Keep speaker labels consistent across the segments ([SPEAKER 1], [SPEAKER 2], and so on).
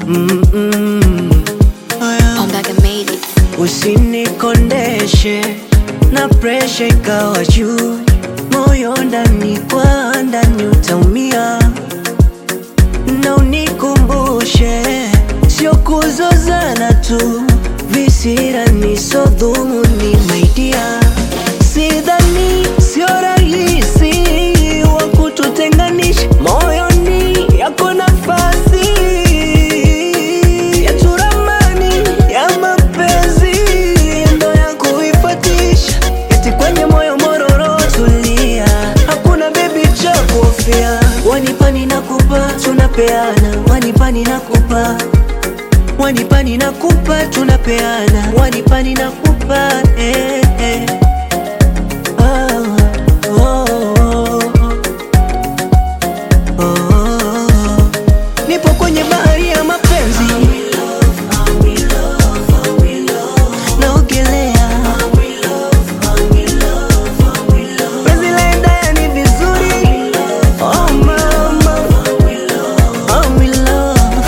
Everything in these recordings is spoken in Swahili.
[SPEAKER 1] mm -mm. Aya.
[SPEAKER 2] Ombaga made it.
[SPEAKER 1] Usinikondeshe na presha ikawa juu, moyo ndani kwa ndani utaumia, na unikumbushe sio kuzozana tu, visira ni so dhumuni maidia, sidhani sio rahisi wa kututenganisha, moyoni yako nafasi ya turamani ya mapenzi ndo ya kuifatisha, eti kwenye moyo mororo tulia, hakuna bebi cha kuhofia, wanipani nakupa tunapeana, wanipani nakupa wanipani nakupa tunapeana, wanipani nakupa eh, eh. Ah, oh, oh, oh, oh. Nipo kwenye bahari ya mapenzi naogelea penzi laenda ni vizuri oh mama I'm in love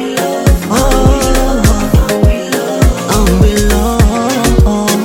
[SPEAKER 1] oh I'm in love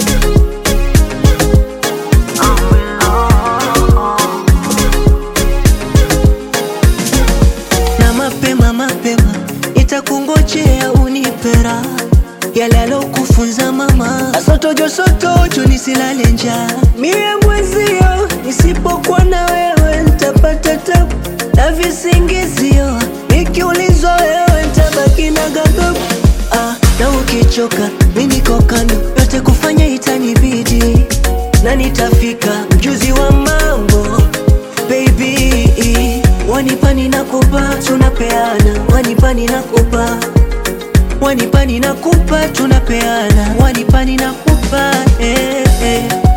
[SPEAKER 1] na mapema mapema itakungojea unipera yale alokufunza mama asotojo sotojo nisilale njaa mie mwezio nisipokuwa na wewe ntapata tabu na visingizio nikiulizwa wewe ntabaki na ghadhabu ah, na ukichoka mi niko kando yote kufanya itanibidi na nitafika mjuzi wa mambo baby wanipani nakupa tunapeana wanipani nakupa wanipani nakupa tunapeana wanipani nakupa eh, eh.